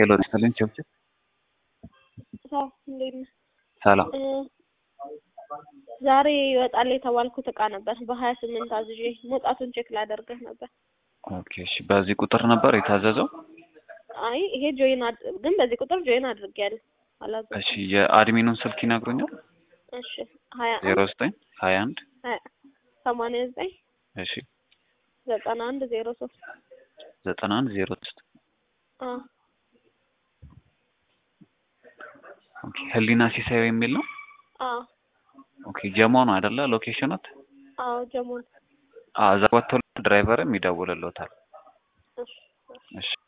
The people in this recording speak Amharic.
ሄሎ ስትልኝ ችብችብ ሰው እንዴት ነህ? ሰላም እ ዛሬ ይወጣል የተባልኩት እቃ ነበር በሀያ ስምንት አዝዤ መውጣቱን ቼክ ላደርግህ ነበር። ኦኬ እሺ በዚህ ቁጥር ነበር የታዘዘው አይ ይሄ ጆይን አድ ግን በዚህ ቁጥር ጆይን አድርጌያለሁ አላዘዝኩም። እሺ የአድሚኑን ስልክ ይነግሩኛል እሺ ሀያ ዜሮ አንድ ዘጠኝ ሀያ አንድ ሀያ ሰማንያ ዘጠኝ እሺ ዘጠና አንድ ዜሮ ሶስት ዘጠና አንድ ዜሮ ሶስት አ ኦኬ ህሊና ሲሳዩ የሚል ነው አ ኦኬ ጀሞ ነው አይደለ ሎኬሽኑት አዎ ጀሞን አዎ እዛ ወጥቶ ድራይቨርም ይደውልልዎታል እሺ እሺ